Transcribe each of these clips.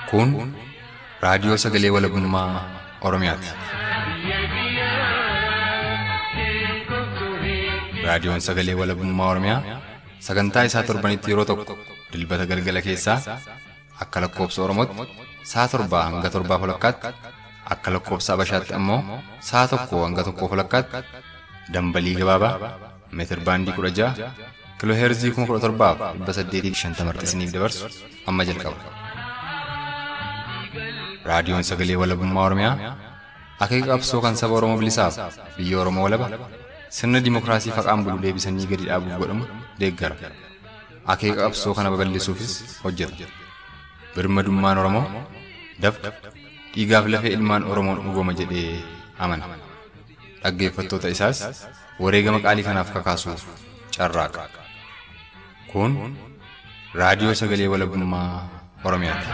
Kun raadiyoo sagalee walabummaa Oromiyaati. Raadiyoon sagalee walabummaa Oromiyaa sagantaa isaa torbanitti yeroo tokko dilbata galgala keessaa akka lakkoobsa Oromootti sa'a torbaa hanga torbaa walakkaatti akka lakkoobsa Abashaatti ammoo sa'a tokko hanga tokkoo walakkaatti dambalii gabaabaa meetir baandii kudha ja'a kiloo heerzii kuma kudha torbaaf dhibba saddeetii fi shantama isiniif dabarsu amma jalqaba. Raadiyoon sagalee walabummaa Oromiyaa akeeka qabsoo kan saba Oromoo bilisaaf biyya Oromoo walaba sirna dimookiraasii faqaan bulu deebisanii gadi dhaabuuf godhamu deeggara. Akeeka qabsoo kana babal'isuufis hojjeta. Birmadummaan Oromoo dafqa dhiigaaf lafee ilmaan Oromoon dhugooma jedhee amana. Dhaggeeffattoota isaas wareegama qaalii kanaaf kakaasuuf carraaqa. Kun raadiyoo sagalee walabummaa Oromiyaati.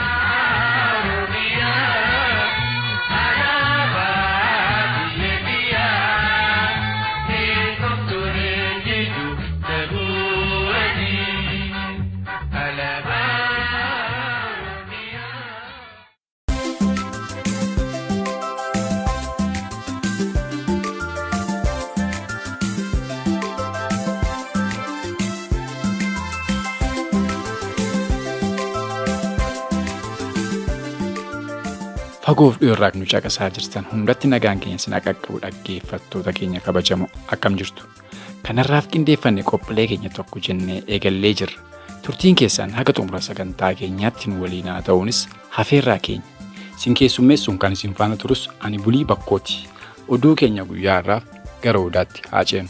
Fagoof dhiyoorraa nu caqasaa jirtan hundatti nagaan keenya sinaa qaqqabu dhaggeeffattoota keenya kabajamoo akkam jirtu. Kanarraaf qindeeffanne qophiilee keenya tokko jennee eegallee jirra. Turtiin keessaan haga xumura sagantaa keenyaatti nu waliin haa ta'uunis hafeerraa keenya. Sin keessummeessuun kan isin faana turus ani bulii bakkooti. Oduu keenya guyyaa irraaf gara odaatti haa ceenu.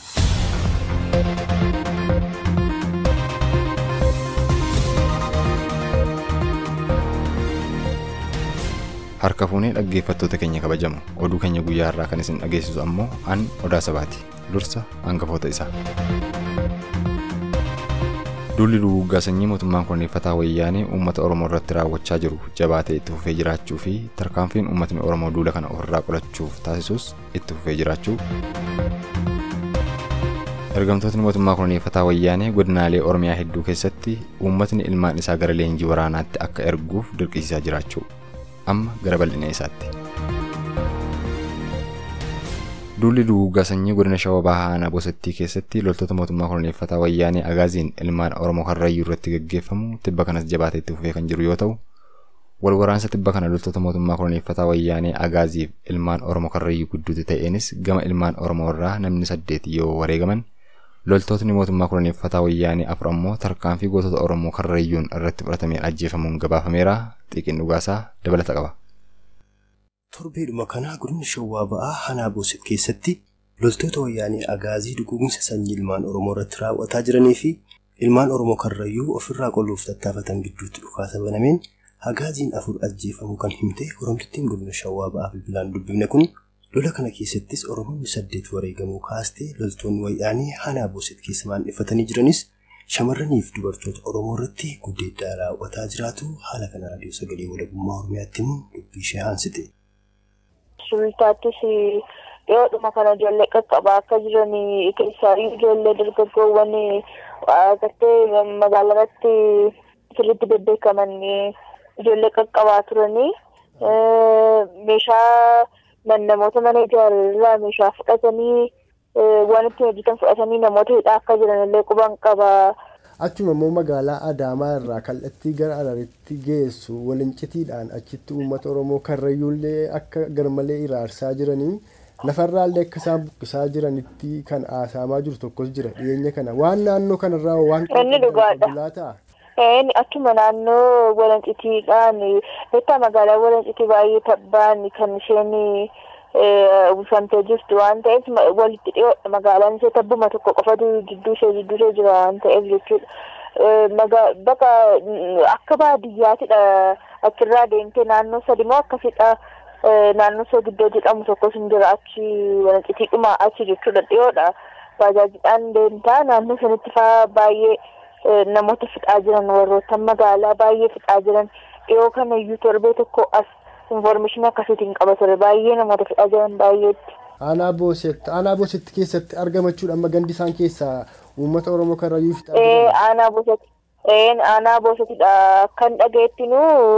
Harka fuunee dhaggeeffattoota keenya kabajamu oduu keenya guyyaa irraa kan isin dhageessisu ammoo an odaa sabaati dursa hangafoota isaa. Duulli duguuggaa sanyii mootummaan kurneeffataa wayyaanee uummata Oromoo irratti raawwachaa jiru jabaatee itti fufee jiraachuu fi tarkaanfiin uummatni Oromoo duula kana ofirraa qolachuuf taasisus itti fufee jiraachuu. Ergamtootni mootummaa kurneeffataa wayyaanee godinaalee Oromiyaa hedduu keessatti uummatni ilmaan isaa gara leenjii waraanaatti akka erguuf dirqisiisaa jiraachuu. amma gara bal'ina isaatti. Duulli duguuggaa sanyii godina Shawaa Bahaa Aanaa Bosattii keessatti loltoota mootummaa kurneeffataa wayyaanee Agaaziin ilmaan Oromoo Karrayyuu irratti gaggeeffamu tibba kanas jabaatee itti fufee kan jiru yoo ta'u, wal waraansa tibba kana loltoota mootummaa kurneeffataa wayyaanee Agaaziif ilmaan Oromoo Karrayyuu gidduutti ta'eenis gama ilmaan Oromoo irraa namni saddeet yoo wareegaman, loltootni mootummaa kurneeffataa wayyaanee afur ammoo tarkaanfii gootota Oromoo Karrayyuun irratti fudhatameen ajjeefamuun gabaafameera. xiqqin dhugaasaa dabalata qaba. Torbeedhuma kanaa godina Shawaa Ba'aa Hanaa Booset keessatti loltoota wayyaanee agaazii duguuginsa sanyii ilmaan Oromoo irratti raawwataa jiranii fi ilmaan Oromoo Karrayyuu ofirraa qolluuf tattaafatan gidduutti dhukaasa banameen agaaziin afur ajjeefamuu kan himte Oromtittiin godina Shawaa Ba'aa bilbilaan dubbifne kun lola kana keessattis Oromoonni saddeet wareegamuu kaastee loltoonni wayyaanee Hanaa Booset keessa maandheffatanii jiranis shamarraniif dubartoota Oromoo irratti guddeeddaa raawwataa jiraatu haala kana raadiyoo sagalee walabummaa Oromiyaatti himuun dubbii ishee aansite. Sultaattis dhiyoodhuma kana ijoollee qaqqabaa akka jiran keessaayyuu ijoollee dargaggoowwan gartee magaalaa irratti sirriitti bebbeekaman ijoollee qaqqabaa turanii meeshaa namoota mana ijaarraa meeshaa fudhatanii waan ittiin hojjetan fudhatanii namoota hidhaa akka jiran illee quban qaba. Achuma immoo magaalaa Adaamaa irraa kallattii gara Araritti geessu walincitiidhaan achitti uummata Oromoo Karrayyuullee akka garmalee iraarsaa jiranii lafarraallee akka isaan buqqisaa jiranitti kan haasa'amaa jiru tokkos jira dhiyeenya kana waan naannoo kanarraa waan Inni dhugaadha. Achuma naannoo walancitiidhaan beektaa magaalaa walancitii baay'ee tabbaan kan isheen uwwifamtee jirtu waan ta'eef walitti dhiyoodha magaalaan ishee tabbuma tokko qofatu gidduu ishee gidduu ishee jira waan ta'eef jechuudha. Bakka akka baadiyyaatidha achirraa deemtee naannoo sadi moo akkasidha naannoo ishee gidduu jedhamu tokkos hin jira achi walancitii dhuma achi jechuudha dhiyoodha. Baajaajiidhaan deemtaa naannoo sanitti faa baay'ee namoota fixaa jiran warroota magaalaa baay'ee fixaa jiran dhiyoo kana iyyuu torbee tokko as informeeshinii akkasiitiin qaba ture baay'ee namoota fixaa jiran baay'eetti. Aanaa Boosetti aanaa Boosetti keessatti argamachuudha amma gandi isaan keessaa uummata Oromoo Karrayyuu fixaa Ee jiran. aanaa Boosetti Een aanaa Boosetidha kan dhageettinu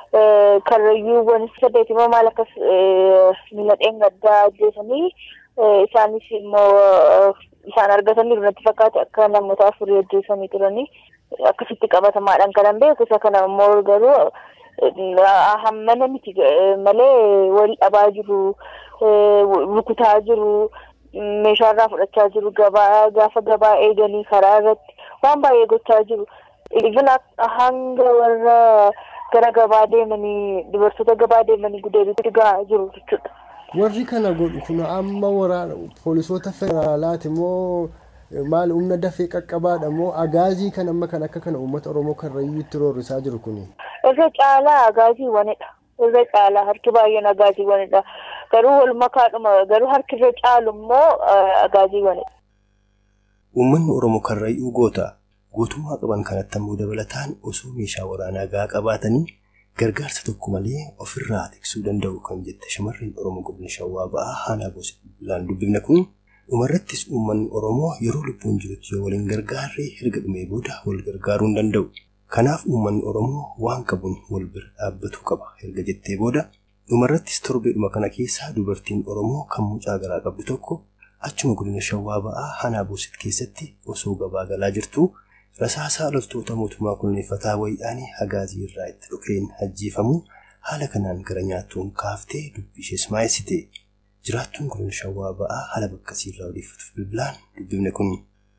karrayyuuwwan saddeet immoo maal akkas miidhageen gaddaa ajjeesanii isaanis immoo isaan argatanii natti fakkaate akka namoota afurii ajjeesanii turanii akkasitti qabatamaadhaan kanan beeku isa kana immoo garuu hammana miti malee wal dhabaa jiru rukutaa jiru meeshaarraa fudhachaa jiru gabaa gaafa gabaa eeganii karaa irratti waan baay'ee gochaa jiru. Even hanga warra gara gabaa deemanii dubartoota gabaa deemanii gudeebitti gahaa jiru jechuudha. Warri kana godhu kun amma waraana poolisoota federaalaati moo maal humna dafee qaqqabaadha moo agaazii kan amma kan akka kana uummata oromoo karrayyuu itti roorrisaa jiru kuni. Irra caalaa agaaziiwwanidha. Irra caalaa harki baay'een agaaziiwwanidha. Garuu wal makaadhuma garuu harki irra caalu immoo agaaziiwwanidha. Uummanni oromoo karrayyuu goota gootummaa qaban kanatti ammoo dabalataan osoo meeshaa waraanaa gahaa qabaatanii gargaarsa tokko malee ofirraa tiksuu danda'u kan jette shamarreen oromoo godina shawaa ba'aa haanaa gosa dubbifne kun dhumarrattis uummanni oromoo yeroo lubbuun jirutti yoo waliin gargaarree erga dhumee booda wal gargaaruu hin danda'u. Kanaaf uummanni oromoo waan qabuun wal bira dhaabbatuu qaba erga jettee booda dhumarrattis torbeedhuma kana keessaa dubartiin oromoo kan mucaa garaa qabdu tokko achuma godina shawaa ba'aa haanaa boosit keessatti osoo gabaa galaa jirtu rasaasaa loltoota mootummaa kunuunfataa wayyaanii hagaazii irraa itti dhukeen ajjeefamu haala kanaan gara nyaatuun kaaftee dubbii ishees maayessite. Jiraattuun godina shawaa ba'aa haala bakkasii irraa odeeffatuuf bilbilaan dubbifne kun.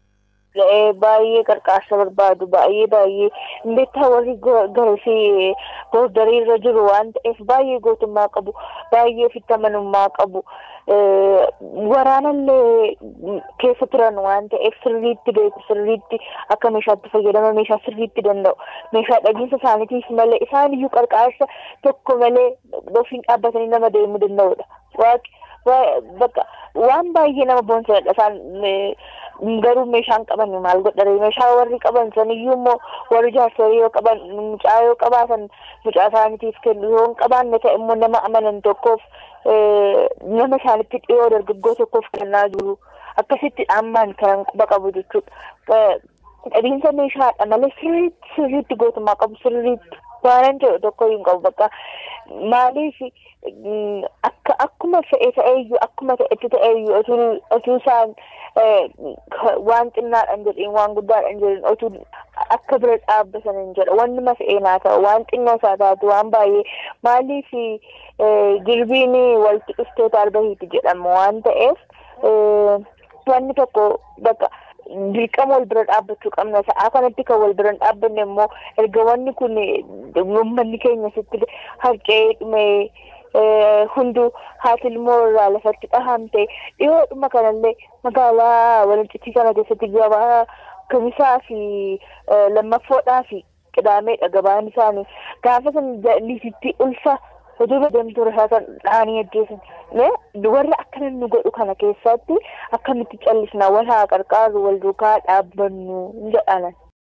Baay'ee qarqaarsa barbaadu baay'ee baay'ee beektaa warri garasii boordarii irra jiru waan ta'eef baay'ee gootummaa qabu baay'ee ofitti amanummaa qabu waraanallee keessa turan waan ta'eef sirriitti beeku sirriitti akka meeshaatti fayyadama meeshaa sirriitti danda'u meeshaa dhagiinsa isaaniitiif malee isaan iyyuu qarqaarsa tokko malee ofiin dhaabbatanii nama deemuu danda'udha. Bakka waan baay'ee nama boonsadha isaan garuu meeshaan qaban maal godhare meeshaa warri qaban saniyyuu immoo warri jaarsolii yoo qaban mucaa yoo qabaatan mucaa isaaniitiif kennu yoo hin qabaanne ta'e immoo nama amanan tokkoof nama isaanitti dhiyoo dargaggoo tokkoof kennaa jiru akkasitti ammaan kan quba qabu jechuudha. Dhabiinsa meeshaadha malee sirriitti sirriitti gootummaa qabu sirriitti waanan jedhu tokko hin qabu bakka maaliif akka akkuma fe'e ta'eeyyuu akkuma ta'etti ta'eeyyuu otuu isaan waan xinnaadhaan jedhin waan guddaadhaan jedhin otuu akka bira dhaabbatan hin jedha wanni ma fe'eenaa ta'u waan xinnoo isaa taatu waan baay'ee maaliif jirbiin walitti dhuftee tarbahiiti jedhama waan ta'eef wanni tokko bakka dirqama wal bira dhaabbachuu qabna sa'aa kanatti kan wal bira dhaabbanne immoo erga wanni kun uummanni keenya sitti harcee dhume hunduu haati ilmoo irraa lafatti dhahamte dhiyoodhuma kanallee magaalaa walincitii kana keessatti gabaa kamisaa fi lammaffoodhaa fi qidaameedha gabaan isaanii gaafa san liisitti ulfa hojii deemtuu rasaasan dhaanii ajjeesan warra akkana nu godhu kana keessatti akkamitti callisna wal haa qarqaaru wal duukaa dhaabbannu jedhanan.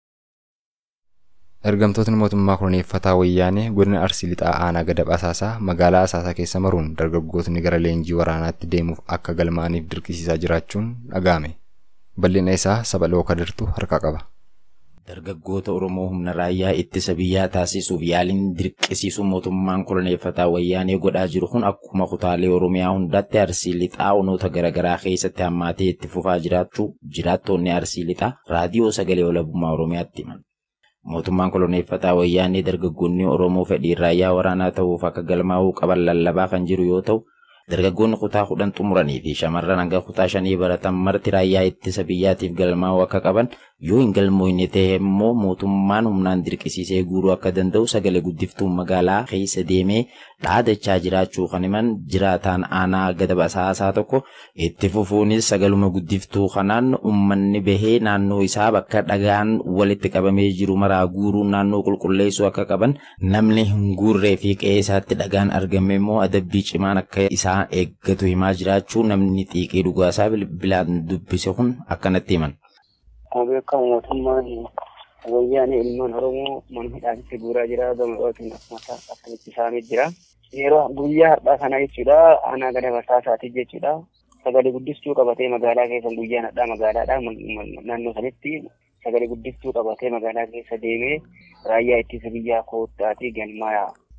Ergamtootni mootummaa koloneeffataa wayyaanee godina Arsii lixaa aanaa gada asaasaa magaalaa asaasaa keessa maruun dargaggootni gara leenjii waraanaatti deemuuf akka galmaa'aniif dirqisiisaa jiraachuun dhaga'ame. Bal'ina isaa saba looka dirtu harka qaba. Dargaggoota Oromoo humna raayyaa ittisa biyyaa taasisuuf yaaliin dirqisiisuu mootummaan koloneeffataa wayyaanee godhaa jiru kun akkuma kutaalee Oromiyaa hundaatti arsii lixaa onoota garaagaraa keessatti hammaatee itti fufaa jiraachuu jiraattonni arsii lixaa raadiyoo sagalee walabummaa Oromiyaatti himan. Mootummaan koloneeffataa wayyaanee dargaggoonni Oromoo fedhii raayyaa waraanaa ta'uuf akka galmaa'uu qaban lallabaa kan jiru yoo ta'u, dargaggoonni kutaa kudhan xumuranii fi shamarran hanga kutaa shanii baratan marti raayyaa ittisa biyyaatiif galmaa'uu akka qaban yoo hin galmoofne ta'e immoo mootummaan humnaan dirqisiisee guuruu akka danda'u sagalee guddiftuun magaalaa keessa deemee dhaadachaa jiraachuu kan himan jiraataan aanaa gada basaasaa tokko itti fufuunis sagaluma guddiftuu kanaan uummanni bahee naannoo isaa bakka dhagaan walitti qabamee jiru maraa guuruu naannoo qulqulleessuu akka qaban namni hin guurree fi qe'ee isaatti dhagaan argame immoo adabbii cimaan akka isaa eeggatu himaa jiraachuu namni xiiqii dhugaasaa bilbilaan dubbise kun akkanatti himan. Akkuma beekamu mootummaan wayyaanee ilmaan Oromoo mana hidhaatti guuraa jira gama dhootiin akkuma akkamitti isaanii jira. Yeroo guyyaa har'aa kana jechuudha aanaa gada basaasaati jechuudha. Sagalee guddistuu qabatee magaalaa keessa guyyaan har'aa magaalaadha naannoo sanitti sagalee guddistuu qabatee magaalaa keessa deemee raayyaa ittisa biyyaa koottaatii galmaa'aa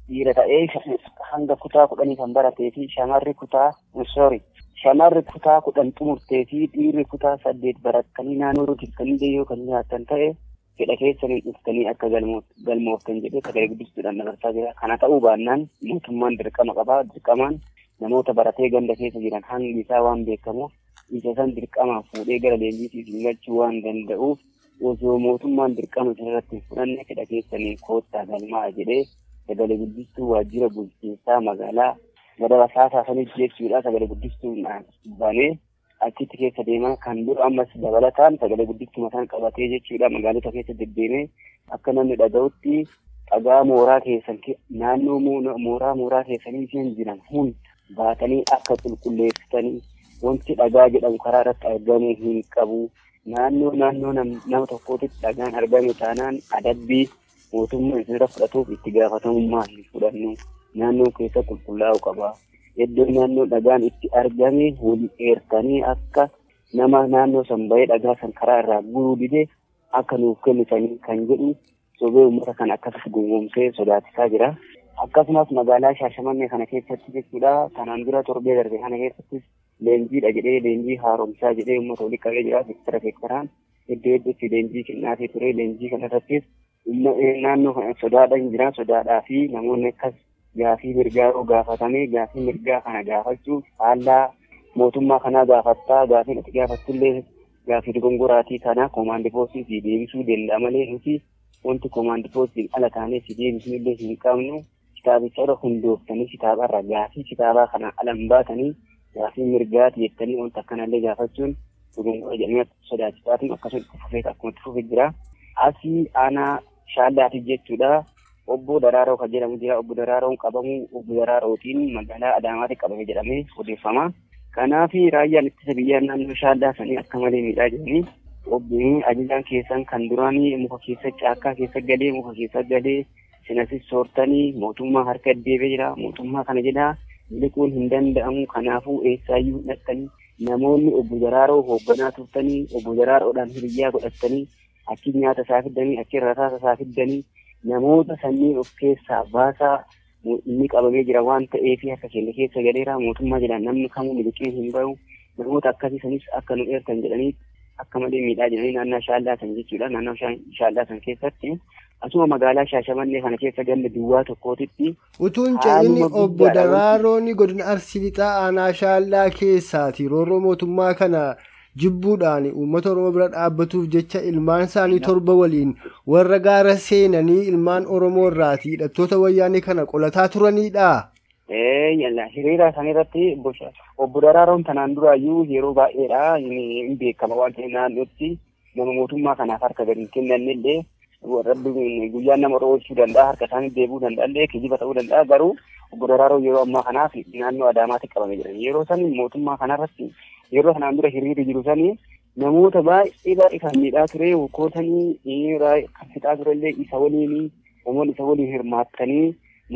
dhiira ta'ee hanga kutaa kudhanii kan baratee fi shamarri kutaa sorry shamarri kutaa kudhan xumurtee fi dhiirri kutaa saddeet barattanii naannoo rukiftanii yoo kan nyaattan ta'e fedha keessanii dhuftanii akka galmooftan jedhee sagalee guddistuudhaan dabarsaa jira. Kana ta'uu baannaan mootummaan dirqama qabaa. Dirqamaan namoota baratee ganda keessa jiran hangi isaa waan beekamuuf isa san dirqamaan fuudhee gara leenjiitiif galchuu waan danda'uuf osoo mootummaan dirqama irratti fudhanne fedha keessanii koottaa galmaa jedhee sagalee guddistuu waajjira bulchiinsaa magaalaa gadaba saasaasanii jechuudha sagalee guddistuudhaan banee achitti keessa deemaa kan dura ammas dabalataan sagalee guddistuu mataan qabatee jechuudha magaalota keessa deddeemee akka namni dhaga'utti dhagaa mooraa keessan naannoo mooraa mooraa keessanii isheen jiran hunda baatanii akka qulqulleessitanii wanti dhagaa jedhamu karaa irratti argamuu hin qabu. Naannoo naannoo nama tokkootitti dhagaan argame taanaan adabbii mootummaa isinirra fudhatuuf itti gaafatamummaa hin fudhannu. Naannoon keessa qulqullaa'u qaba. Iddoo naannoo dhagaan itti argame waliin eertanii akka nama naannoo san bahee dhagaa san karaa irraa guruu dide akka nuuf kennitanii kan jedhu sobee uummata kan akkasitti gowwoomsee sodaachisaa jira. Akkasumas magaalaa Shaashamannee kana keessatti jechuudha. Kanaan dura torbee darbe kana keessattis leenjiidha jedhee leenjii haaromsaa jedhee uummata walitti qabee jira. Seektara seektaraan iddoo iddootti leenjii kennaafii ture. Leenjii kanarrattis naannoo kana sodaadhaan jira. Sodaadhaa fi namoonni akkas gaafii mirgaa yoo gaafatame gaafii mirgaa kana gaafachuuf haala mootummaa kanaa gaafattaa gaafii ati gaafattullee gaafii dogongoraatii kana koomaandi poostii si deebisuu danda'a malee nuti wanti koomaandi poostiin ala taanee si deebisnullee hin qabnu kitaabicha irra hundooftanii kitaabarra gaafii kitaabaa kana alan baatanii gaafii mirgaati jettanii wanta akkanallee gaafachuun dogongora jedhamee sodaachisaatiin akkasuma itti fufee akkuma itti fufee jira. Asii aanaa shaallaati jechuudha. Obbo Daraaroo kan jedhamu jira. Obbo Daraaroon qabamu obbo Daraarootiin magaalaa Adaamaatti qabame jedhamee odeeffama. Kanaaf raayyaan ittisa biyyaa naannoo shaallaa sanii akka malee miidhaa jiranii. Obbo ajajaan keessan kan duraanii muka keessa caakkaa keessa galee muka keessa galee sinasis soortanii mootummaa harka deebee jira. Mootummaa kana jedhaa miliquun hin danda'amu. Kanaafuu eessaayyuu hidhattanii namoonni obbo Daraaroo hoogganaa turtanii obbo Daraaroodhaan hiriyyaa godhattanii achi nyaata isaa fiddanii achi rasaasa isaa fiddanii namoota sanniin of keessaa baasaa inni qabamee jira waan ta'eef akka keenya keessa galeera mootummaa jedhan namni kamuu miliqee hin bahu namoota akkasii sanis akka nu eertan jedhanii akka malee miidhaa jedhanii naannoo shaallaa san jechuudha naannoo shaallaa san keessatti asuma magaalaa shaashamannee kana keessa ganda duwwaa tokkootitti. Utuun ce'inni obbo Daraaroon godina Arsii Lixaa aanaa shaallaa keessaati roorroo mootummaa kana jibbuudhaan uummata oromoo bira dhaabbatuuf jecha ilmaan isaanii torba waliin warra gaara seenanii ilmaan oromoo irraati hidhattoota wayyaanii kana qolataa turanidha. hiriira isaanii irratti obbo Daraaroon tanaan duraayyuu yeroo baay'eedha hin beekama waan ta'eef naannootti nama mootummaa kanaaf harka gadi hin kennannellee guyyaan nama oolchuu danda'a harka isaanii deebuu danda'allee kijiba ta'uu danda'a garuu obbo Daraaroo yeroo ammaa kanaaf naannoo Adaamaatti qabame jiran yeroo san mootummaa kanarratti yeroo kanaan dura hiriirri jiru sanii namoota baay'ee baay'ee kan miidhaa ture hokkootanii kan fixaa turellee isa waliin namoonni isa waliin hirmaattanii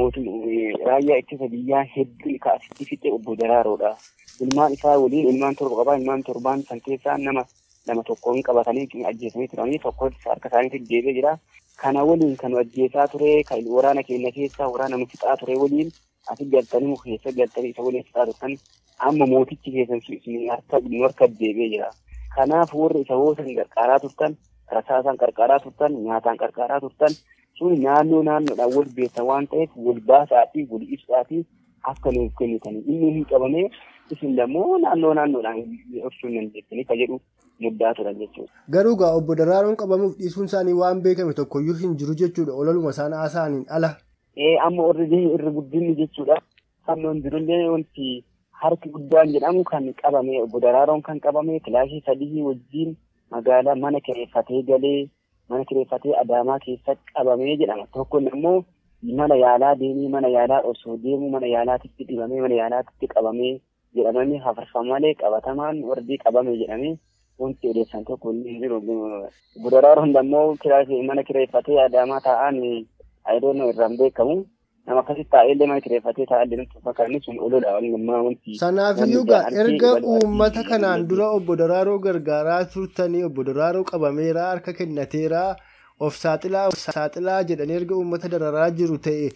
raayyaa ittisa biyyaa hedduu kaasitti fixe obbo Daraaroodha. Ilmaan isaa waliin ilmaan torba qabaa ilmaan torbaan san keessaa nama nama tokkoon qabatanii ajjeesanii turanii tokko harka isaaniitti deebee jira. Kana waliin kan ajjeesaa ture kan waraana keenya keessaa waraana nu fixaa ture waliin asi galtanii muka keessa galtanii isa waliin fixaa turtan amma mootichi keessan harka nu harka deebee jira. Kanaaf warri isa hoosan qarqaaraa turtan rasaasaan qarqaaraa turtan nyaataan qarqaaraa turtan sun naannoo naannoodhaan wal beektan waan ta'eef wal baasaa fi wal ibsaa fi akka nuuf kennitanii inni hin qabamee isin immoo naannoo naannoodhaan ibsuu dandeessanii ka jedhu muddaa turan jechuudha. Garuu gaa obbo Daraaroon qabamuuf dhiisuun isaanii waan beekame tokkoyyuu hin jiru jechuudha ololuma isaan haasa'aniin ala. Ee amma warri irra guddinni jechuudha. Fannoon jirullee wanti harki guddaan jedhamu kan qabame obbo Daraaroon kan qabame kilaasii sadii wajjin magaalaa mana kireeffatee galee mana kireeffatee Adaamaa keessa qabamee jedhama. Tokko immoo mana yaalaa deemee mana yaalaa osoo deemu mana yaalaatitti dhibamee mana yaalaatitti qabamee jedhamanii hafarfama malee qabatamaan warri qabame jedhamee wanti odeessan tokko hin jiru. Daraaroon immoo mana kireeffatee Adaamaa taa'an ayidoon irraan beekamu. Nama akkasitti taa'ellee mana kireeffatee taa'allee nutti fakkaanni sun olola waliin wanti. Sanaafiyyuu gaa erga uummata kanaan dura obbo Daraaroo gargaaraa turtanii obbo Daraaroo qabameera harka kennateera of saaxilaa of saaxilaa jedhanii erga uummata dararaa jiru ta'e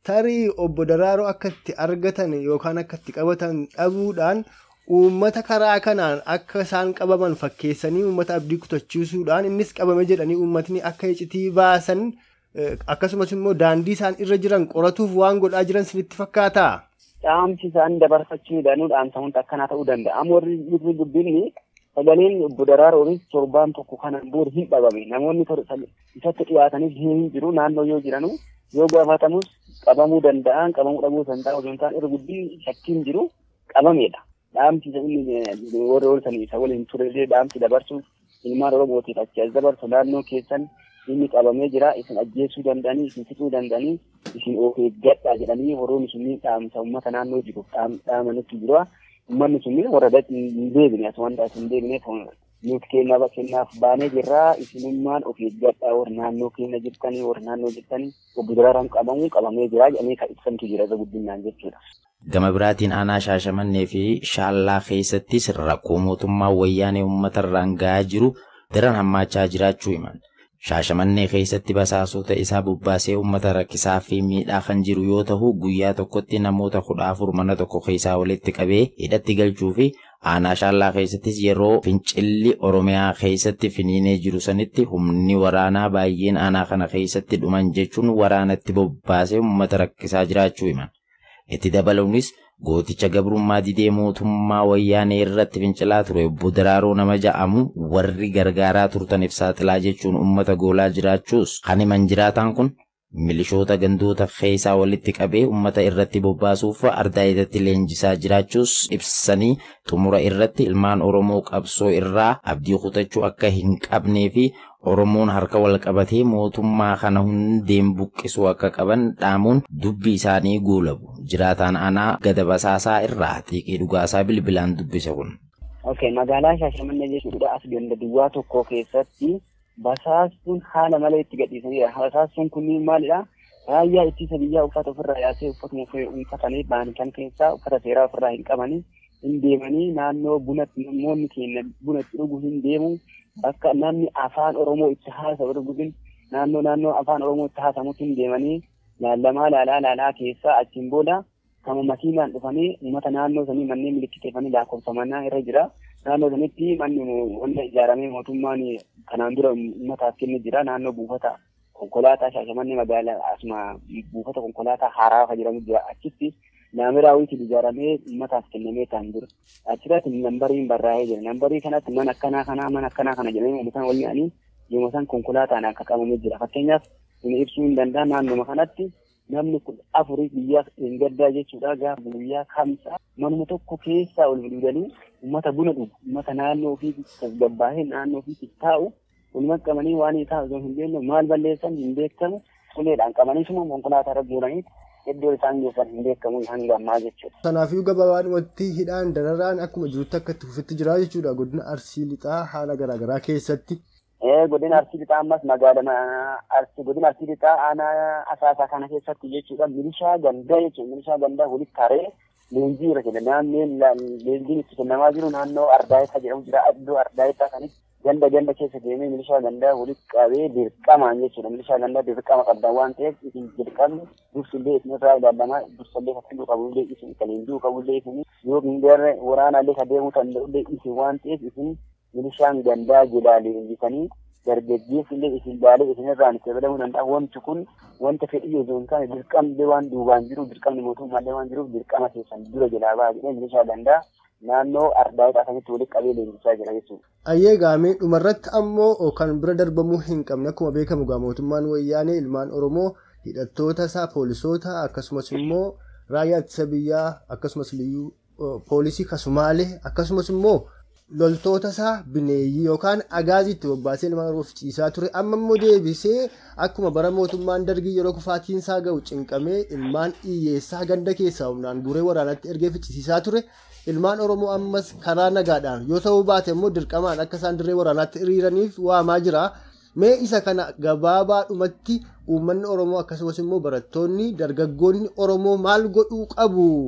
tarii obbo Daraaroo akka itti argatan yookaan akka itti qabatan dhabuudhaan uummata karaa kanaan akka isaan qabaman fakkeessanii uummata abdii kutachiisuudhaan innis qabame jedhanii uummatni akka icitii baasan akkasumas immoo daandii isaan irra jiran qoratuuf waan godhaa jiran sinitti fakkaata. Dhaamsi isaan dabarfachuudhaan dhaamsa wanta akkanaa ta'uu danda'a. Amma warri guddinni sagaleen obbo Daraaroonis torbaan tokko kanaan booda hin dhabame. Namoonni isatti dhiyaatanis hin jiru naannoo yoo jiranu yoo gaafatamus qabamuu danda'an qabamuu dhabuu danda'an osoo hin taane irra guddinni shakkiin jiru qabameedha. Dhaamsi inni warra oolsan isa waliin turellee dhaamsi dabarsuuf ilmaan Oromootiif achi as dabarsu naannoo keessan inni qabamee jira isin ajjeesuu danda'anii isin fixuu danda'anii isin of eeggadhaa jedhanii warroonni sunniin dhaamsa uummata naannoo jiru dhaamanitti jira. Uummanni sunniin warra hin deebine as wanta as hin deebine nuti kennaaf kennaaf baanee jirraa isinummaan of eeggadhaa warra naannoo keenya jirtanii warra naannoo jirtanii obbo Daraaraan qabamuu qabamee jira jedhanii kan ibsantu jira irra guddinaan jechuudha. Gama biraatiin aanaa shaashamannee fi shaallaa keessattis rakkoo mootummaa wayyaanee uummatarraan gahaa jiru daran hammaachaa jiraachuu himan. Shaashamannee keessatti basaasota isaa bobbaasee uummata rakkisaa fi miidhaa kan jiru yoo ta'u guyyaa tokkotti namoota kudha afur mana tokko keessaa walitti qabee hidhatti galchuu fi aanaa shaallaa keessattis yeroo fincilli oromiyaa keessatti finiinee jiru sanitti humni waraanaa baay'een aanaa kana keessatti dhuman jechuun waraanatti bobbaasee uummata rakkisaa jiraachuu himan. Itti dabaluunis gooticha gabrummaa didee mootummaa wayyaanee irratti fincilaa ture obbo Daraaroo nama ja'amu warri gargaaraa turtaniif saaxilaa jechuun uummata goolaa jiraachuus kan himan jiraataan kun milishoota gandoota keessaa walitti qabee uummata irratti bobbaasuuf ardaa'eetatti leenjisaa jiraachuus ibsanii xumura irratti ilmaan Oromoo qabsoo irraa abdii kutachuu akka hin qabnee fi Oromoon harka wal qabatee mootummaa kana hundeen buqqisuu akka qaban dhaamuun dubbi isaanii guulabu. Jiraataan aanaa gada basaasaa irraa xiiqii dhugaasaa bilbilaan dubbise kun. Okay, magaalaa Shaashamannee jechuudha as ganda duwwaa tokko keessatti basaastuun haala malee itti gadhiisanidha. Basaastuun kunniin maalidha? Raayyaa ittisa biyyaa uffata ofirraa yaasee uffatuma uffatanii ba'an kan keessaa uffata seeraa ofirraa hin qabanii hin deemanii naannoo bunatti namoonni keenya buna itti dhuguu hin deemu bakka namni afaan Oromoo itti haasa'u dhuguun naannoo naannoo afaan Oromoo itti haasamutti hin deemanii laallamaa laalaa laalaa keessaa achiin booda kama makiinaan dhufanii uummata naannoo sanii manneen milikkiteeffanii lakkoofsamannaa irra jira. Naannoo sanitti manni wanta ijaaramee mootummaan kanaan dura uummataaf kenne jira. Naannoo buufata konkolaataa shaashamannee magaalaa asuma buufata konkolaataa haaraa jedhamu jira. Achitti naamiraawwiitiin ijaaramee uummataaf kennamee kan jiru. Achirratti nambariin barraa'ee jira. Nambarii kanatti mana akkanaa kanaa mana akkanaa kana jedhamee uummatan wal ga'anii yommuu isaan konkolaataan akka qabamee jira. Fakkeenyaaf inni ibsuu hin danda'a naannoma kanatti namni kun afurii guyyaa hin gaddaa jechuudha gaafa guyyaa kamsaa manuma tokko keessaa ol bilbilanii uummata buna dhugu uummata naannoo ofii tasgabbaa'ee naannoo ofii taa'u walumaa qabanii waan isaa osoo hin beekne maal balleessan hin beekamu uleedhaan qabanii suma konkolaataa irra guuranii iddoo isaan geessan hin beekamu hanga ammaa jechuudha. Kanaafuu gabaabumatti hidhaan dararaan akkuma jirutti akka itti fufetti jira jechuudha godina Arsii Lixaa haala garaagaraa keessatti. godina arsii lixaa ammas magaalaa arsii godina arsii lixaa aanaa asaasaa kana keessatti jechuudha milishaa gandaa jechuudha milishaa gandaa walitti taree leenjii irra jira naanneen leenjiin itti kennamaa jiru naannoo ardaayetaa jedhamu jira iddoo ardaayetaa sanitti ganda ganda keessa deemee milishaa gandaa walitti qabee dirqamaan jechuudha milishaa gandaa dirqama qabdan waan ta'eef isin dirqamni dursillee isin irraa ilaalamaa dursallee fakkii qabullee isin kan leenjii qabullee isin yoo hin garre waraanaallee ka deemuu danda'ullee isin waan ta'eef isin milishaan gandaa jedhaa leenjisanii dargaggeessi illee isin baalee isin irraan itti fayyadamuu danda'a. Wanti kun wanta fedhii osoo hin taane dirqamni waan duubaan jiru dirqamni mootummaallee waan jiruuf dirqama keessan dura jalaa ba'a jedhee milishaa gandaa naannoo ardaayitaa akkasitti walitti qabee leenjisaa jira jechuudha. Ayyee gaamee dhumarratti ammoo kan bira darbamuu hin qabne akkuma beekamu gaa mootummaan wayyaanee ilmaan Oromoo hidhattoota isaa poolisoota akkasumas immoo raayyaa ittisa biyyaa akkasumas liyyuu poolisii kasumaalee akkasumas immoo loltoota isaa bineeyyii yookaan agaaziitti bobbaasee ilmaan oromoof ciisaa ture amma immoo deebisee akkuma bara mootummaan dargii yeroo kufaatiin isaa ga'u cinqamee ilmaan hiyyeessaa ganda keessaa humnaan guuree waraanatti ergee ficcisiisaa ture ilmaan oromoo ammas karaa nagaadhaan yoo ta'uu baate immoo dirqamaan akka isaan dirree waraanaatti hiriiraniif waamaa jira. Mee isa kana gabaabaadhumatti uummanni oromoo akkasumas immoo barattoonni dargaggoonni oromoo maal godhuu qabu?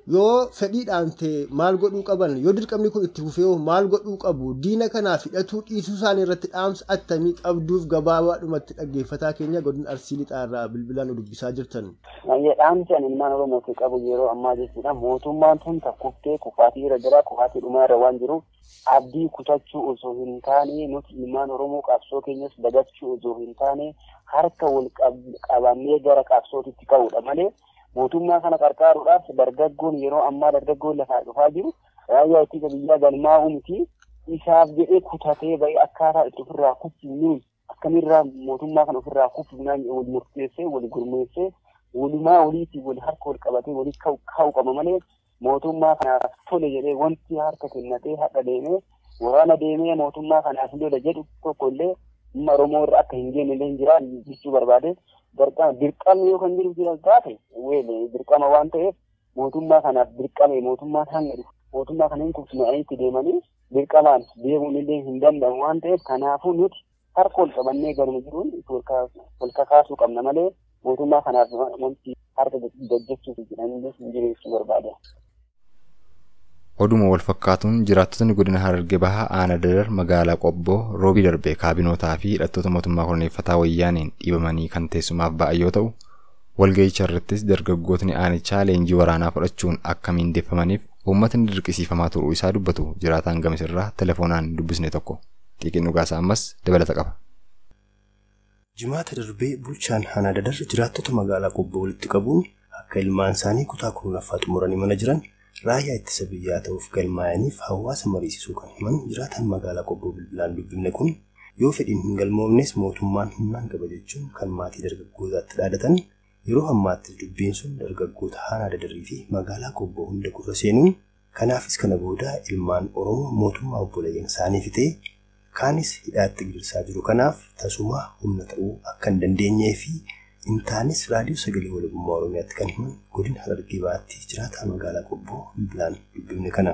yoo fedhiidhaan ta'e maal godhuu qaban yoo dirqamni kun itti fufee maal godhuu qabu diina kanaaf hidhatuu dhiisuu isaanii irratti dhaamsa attamii qabduuf gabaabaadhumatti dhaggeeffataa keenya godina arsii lixaarraa bilbilaan dubbisaa jirtan. Dhaamsi ani ilmaan Oromootii qabu yeroo ammaa jechuudha mootummaan tun takkuftee kufaatii irra jira kufaatii dhumaa irra waan jiru abdii kutachuu osoo hin taane nuti ilmaan Oromoo qabsoo keenyas dagachuu osoo hin taane harka wal qabannee gara qabsootitti ka'uudha malee. mootummaa kana qarqaaruudhaaf dargaggoon yeroo ammaa dargaggoon lafaa dhufaa jiru raayyaa ittisa biyyaa galmaa'uu miti isaaf jedhee kutatee bahee akkaataa itti ofirraa kuffifnuun akkamirraa mootummaa kana ofirraa kuffifnaan wal murteessee wal gurmeessee walumaa waliitii wal harka wal qabatee walii ka'u qaba malee mootummaa kanaaf tole jedhee wanti harka kennatee hadha deemee waraana deemee mootummaa kanaaf lola jedhu tokko illee dhimma Oromoo irra akka hin geenye illee hin jiraan jechuu barbaade dirqama yoo kan jiru jira taate weele dirqama waan ta'eef mootummaa kanaaf dirqame mootummaan hanga dhufu mootummaa kana hin kuffisanii deemanii dirqamaan deemuun illee hin danda'amu waan ta'eef kanaafuu nuti harka ol qabannee galma jiruun wal kakaasuu qabna malee mootummaa kanaaf wanti harka gaggeessuuf jedhanii hin jireessuu barbaada. Oduma wal fakkaatuun jiraattotni godina Hararge Bahaa Aanaa Dadar magaalaa Qobboo roobii darbee kaabinootaa fi hidhattoota mootummaa koloneeffataa wayyaaniin dhiibamanii kan teessumaaf ba'an yoo ta'u walga'icha irrattis dargaggootni aanichaa leenjii waraanaa fudhachuun akka miindeeffamaniif uummatni dirqisiifamaa turuu isaa dubbatu jiraataan gamisirraa telefoonaan dubbisne tokko xiqqin dhugaasaa ammas dabalata qaba. Jimaata darbee bulchaan Aanaa Dadar jiraattota magaalaa Qobboo walitti qabuun akka ilmaan isaanii kutaa kurnaffaa xumuranii mana jiran raayyaa ittisa biyyaa ta'uuf galmaa'aniif hawaasa mariisisuu kan himan jiraatan magaalaa qobboo bilbilaan dubbifne kun yoo fedhiin hin galmoofnes mootummaan humnaan qaba jechuun kan maatii dargaggootaatti dhaadatan yeroo ammaatti dubbiin sun dargaggoota aanaa dadarii fi magaalaa qobboo hunda gurra seenuun kanaafis kana booda ilmaan oromoo mootummaa obboleeyyan isaanii fixee kaanis hidhaatti gidirsaa jiru kanaaf tasuma humna ta'uu akka hin dandeenyee fi Intaanis raadiyoo sagalee walabummaa Oromiyaatti kan himan godina Harargee Bahaatti jiraataa magaalaa Qobboo bilbilaan dubbifne kana.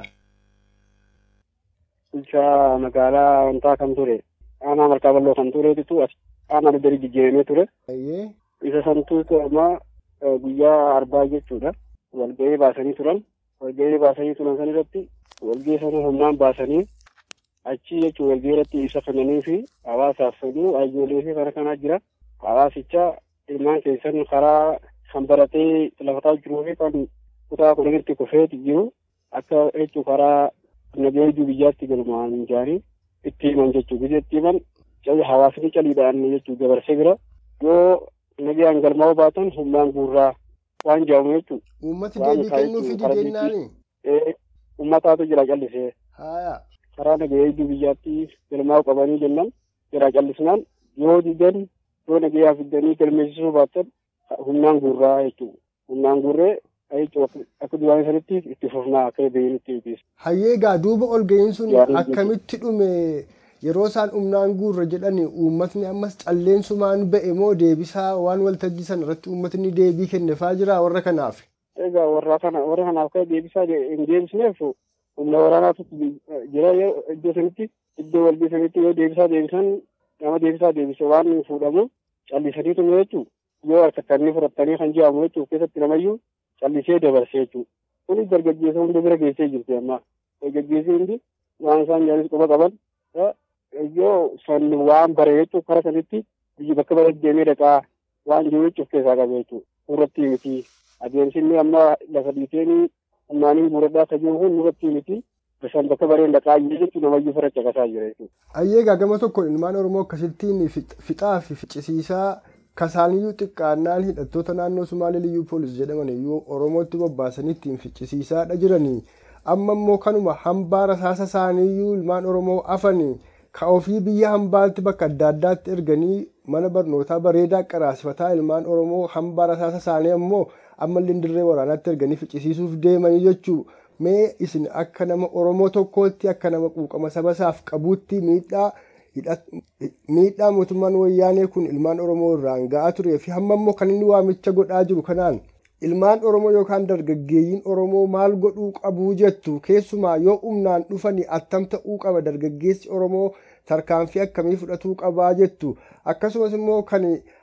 Bulchaa magaalaa wantaa kan ture aanaa markaa bal'oo kan tureetitu aanaa dadari jijjiiramee ture. Isa santuutu amma guyyaa arbaa jechuudha. Walga'ii baasanii turan. Walga'ii baasanii turan san irratti walga'ii sana humnaan baasanii achi jechuun walga'ii irratti ibsa kennanii fi hawaasaaf fedhu hayyoolee fi kana kanaa jira. Hawaasicha ilmaan keessan karaa kan baratee lafataa jiruu fi kan kutaa kudhanitti kufeeti jiru akka jechuun karaa nageenya biyyaatti galmaan jaanii itti himan jechuu biyya itti himan hawaasni caliidhaan jechuu dabarsee bira yoo nagayaan galmaa'uu baatan humnaan guurraa waan jaamu jechuu. Uummati deebii kennuu fi didennaani. Uummataatu jira callisee. Karaa nageenya biyyaatti galmaa'uu qabanii jennan jira callisnaan yoo didan yoo nagayaa fiddanii galmeessisuu baatan humnaan guurraa jechuudha. Humnaan guurree jechuudha akka duwwaan sanitti itti fufnaa akka beeynutti ibsa. Hayyeegaa duuba ol ga'iin sun akkamitti dhume yeroo isaan humnaan guurra jedhani uummatni ammas calleensumaan ba'e moo deebisaa waan waltajjii sana irratti uummatni deebii kennefaa jira warra kanaaf. Egaa warra kana warra kanaaf kan deebisaa hin deebisneef humna waraanaatu jira iddoo sanitti iddoo walbii sanitti yoo deebisaa deebisan nama deebisaa deebise waan fuudhamu callisaniitu jechuudha. Yoo harkattanii fudhattanii kan jedhamu jechuudha keessatti namayyuu callisee dabarsee jechuudha. Kunis dargaggeessa hunda bira geessee jirti amma. Dargaggeessi hundi waan isaan jaanis quba qaban yoo san waan bare jechuudha kara sanitti biyyi bakka bareedu deemee dhaqaa waan jiru jechuudha keessaa qabu jechuudha. Irratti miti adeemsi inni amma lafa dhiiteenii humnaanii muradhaa akka jiru kun irratti miti. Bishaan bakka bareen dhaqaa jechuun namayyuu fira caqasaa jira jechuudha. Ayyeegaa gama tokkoon ilmaan Oromoo akkasittiin fixaa fi ficcisiisaa kasaaniyyuu xiqqaannaan hidhattoota naannoo Sumaalee liyyuu poolis jedhaman iyyuu Oromootti bobbaasanii ittiin ficcisiisaadha jiranii. Amma immoo kanuma hambaa rasaasa isaaniiyyuu ilmaan Oromoo afanii ka ofii biyya hambaatti bakka adda addaatti erganii mana barnootaa bareedaa qaraasifataa ilmaan Oromoo hambaa rasaasa isaanii ammoo ammallee dirree waraanaatti erganii ficcisiisuuf deemanii jechuu mee isin akka nama Oromoo tokkootti akka nama quuqama saba isaaf qabuutti miidhaa miidhaa mootummaan wayyaanee kun ilmaan Oromoo irraan ga'aa turee fi hamma immoo kan inni waamicha godhaa jiru kanaan ilmaan Oromoo yookaan dargaggeeyyiin Oromoo maal godhuu qabuu jettu keessumaa yoo humnaan dhufanii attam ta'uu qaba dargaggeessi Oromoo tarkaanfii akkamii fudhatuu qabaa jettu akkasumas immoo kan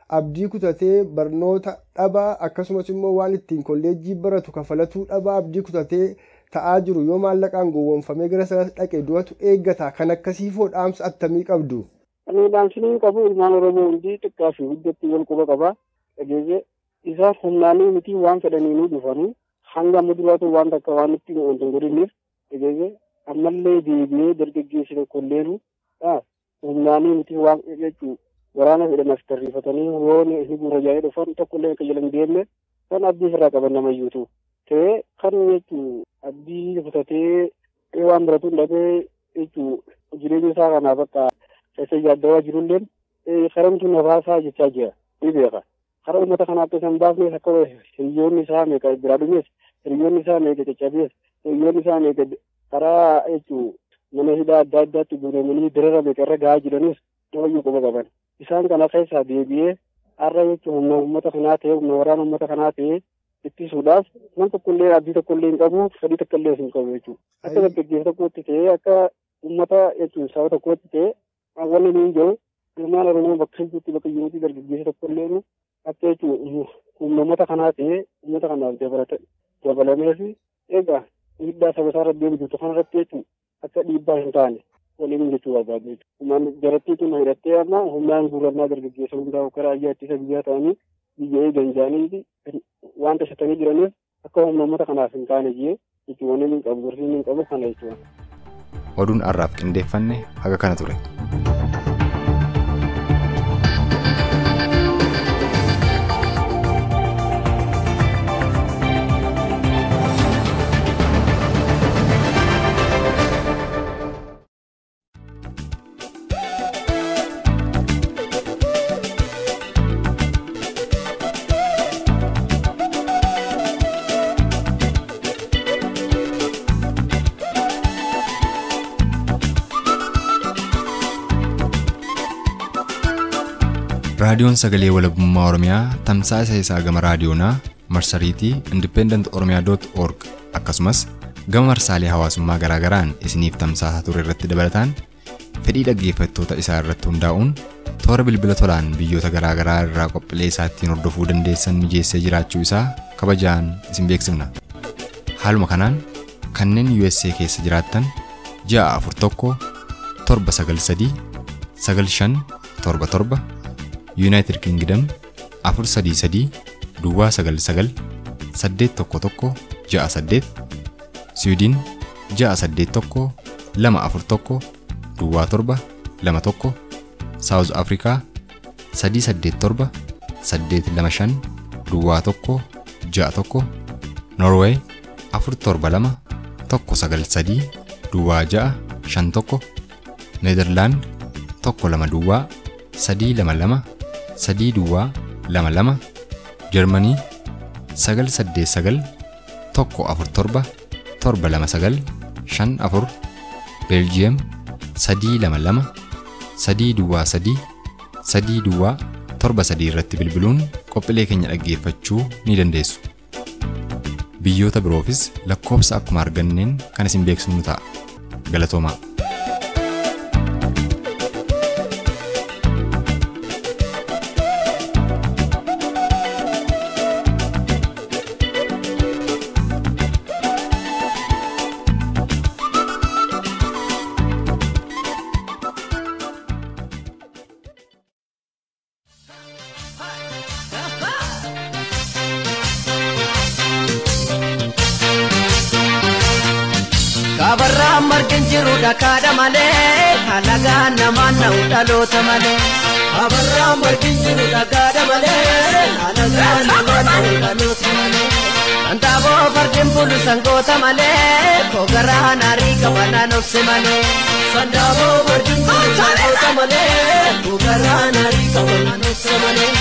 abdii kutatee barnoota dhabaa akkasumas immoo waan ittiin kolleejjii baratu kafalatuu dhabaa abdii kutatee ta'aa jiru yoo maallaqaan gowwoomfamee gara sana dhaqe du'atu eeggata kan akkasiifoo dhaamsa attamii qabdu. Ani dhaamsiniin qabu ilmaan Oromoo hundi xiqqaa fi guddatti wal quba qaba. Dhageesse isaan humnaanii miti waan fedhaniinuu dhufanii hanga amma duraatu waan takka waan itti hin godhinneef dhageesse ammallee deebi'ee dargaggeessi tokkolleenu humnaanii miti waan jechuun waraana fedhan as tarriifatanii roon inni gurra jaa'ee dhufan tokkollee akka jalan deemne kan abdii irraa qaban namayyuutu. Ta'ee kan jechuun abdii kutatee waan biratu hin dhabee jechuun jireenya isaa kanaaf akka isa yaaddawaa jirulleen karamtu nafaasaa jechaa jira ni beeka. Kara uummata kanaatti isa hin baafnes akka hiriyoonni isaa meeqa biraa dhumees hiriyoonni isaa meeqa caccabees hiriyoonni isaa meeqa karaa jechuun mana hidhaa adda addaatti guuramanii dirara meeqa irra gahaa jiranis namayyuu quba qaban. Isaan kana keessaa deebi'ee har'a jechuun humna uummata kanaa ta'e humna waraana uummata kanaa ta'e ittisuudhaaf nam tokkollee abdii tokkollee hin qabu fedhii tokkollee hin qabu jechuudha. Akka dargaggeessa tokkotti ta'ee akka uummata jechuun saba tokkotti ta'ee wanni nuyi jiru ilmaan oromoo bakka jirtutti bakka jirutti dargaggeessa tokkollee akka jechuun humna uummata kanaa ta'ee uummata kanaaf dabalamee fi egaa dhiibbaa saba isaa irratti deebitu kanarratti jechuun akka dhiibbaa hin taane waliin jechuu barbaadu jechuudha. Jarattii kun hidhattee amma humnaan guurannaa dargaggeessa hundaa karaa ayyaa ittisa biyyaa ta'anii biyya eegan jaanii waan tashatanii jiraniif akka humna uummata kanaaf hin taane jee jechuun wanni hin qabu gorsiin hin qabu kana jechuudha. Oduun har'aaf qindeeffanne haga kana ture. raadiyoon sagalee walabummaa oromiyaa tamsaasa isaa gama raadiyoonaa marsariitii independent oromiyaa org akkasumas gama marsaalee hawaasummaa garaagaraan isiniif tamsaasaa ture irratti dabalataan fedhii dhaggeeffattoota isaa irratti hundaa'uun toora bilbila tolaan biyyoota garaagaraa irraa qophiilee isaa ittiin hordofuu dandeessan mijeessee jiraachuu isaa kabajaan isin beeksifna haaluma kanaan kanneen USA keessa jiraattan ji'a afur tokko torba sagal sadii sagal shan torba torba yuunaayitid kingdom afur sadii sadii duwwaa sagal sagal saddeet tokko tokko ja'a saddeet siwiidin ja'a saddeet tokko lama afur tokko duwwaa torba lama tokko saawuz afrikaa sadii saddeet torba saddeet lama shan duwwaa tokko ja'a tokko norweey afur torba lama tokko sagal sadii duwwaa ja'a shan tokko neederlaand tokko lama duwwaa sadii lama lama sadii duwwaa lama lama jarmanii sagal saddeet sagal tokko afur torba torba lama sagal shan afur beeljiyeem sadii lama lama sadii duwwaa sadii sadii duwwaa torba sadii irratti bilbiluun qophiilee keenya dhaggeeffachuu ni dandeessu. Biyyoota biroofis lakkoofsa akkuma arganneen kan isin beeksifnu ta'a. Galatoomaa. Kabarraa margin jiru dhakaadha malee halagaan namaan na'u dhaloota malee. Kabarraa margin jiru dhakaadha malee halagaan namaan na'u dhaloota malee. Santaaboo fardin bulu sangoota malee kogaraa naarii qabanaan obse malee. Santaaboo fardin bulu sangoota malee kogaraa naarii qabanaan obse malee.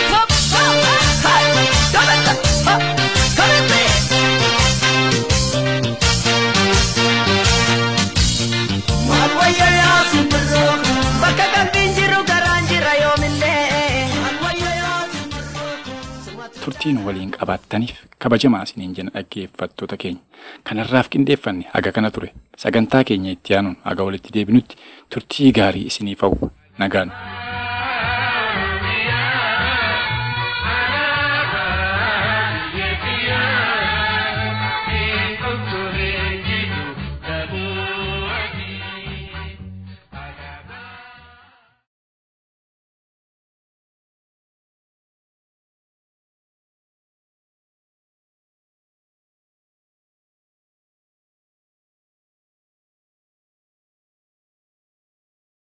Maal wayya yaa simbirroo bakka qalbiin jiru garaan jira yoomillee. Maal wayya yaa simbirroo. turtiin waliin qabaattaniif kabajamaa isiniin jenna dhaggeeffattoota keenya kanarraaf qindeeffanne haga kana ture sagantaa keenya itti aanuun haga walitti deebinutti turtii gaarii isiniif hawwa nagaan.